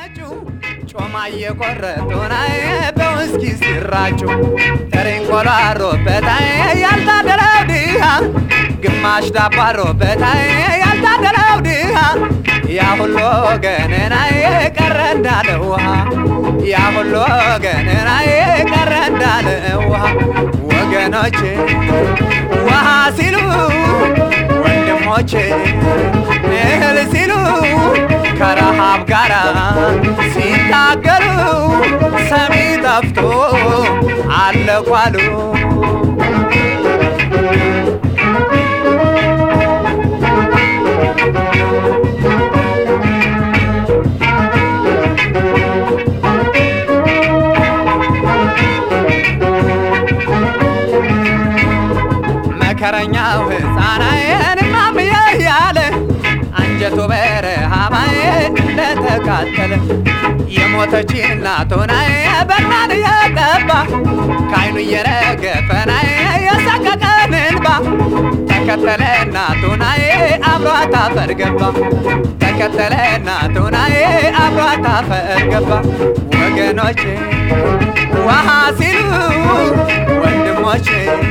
ሲፈጩ ጮማ እየቆረጡ ናይ በውስኪ ሲራጩ ተሬንቆሎ አሮበታይ ያልታደለው ድሃ ግማሽ ዳቦ አሮበታይ ያልታደለው ድሃ ያ ሁሉ ገነናዬ ቀረ እንዳለ ውሃ ያ ሁሉ ገነናዬ ቀረ እንዳለ ውሃ ወገኖቼ ውሃ ሲሉ ወንድሞቼ እህል ሲሉ ከረሃብ ጋር ሲታገሉ ሰሚ ጠፍቶ አለቋሉ መከረኛው ሕፃናዬን ማምዬ ያለ አንጀቱ በረሃባዬ እንደተቃጠለ የሞተች እናቱናዬ በርማን እየቀባ ከዓይኑ እየረገፈናዬ የሰቀቀን እንባ ተከተለ እናቱናዬ አብሯት አፈር ገባ ተከተለ እናቱናዬ አብሯት አፈር ገባ ወገኖቼ ውሃ ሲሉ ወንድሞቼ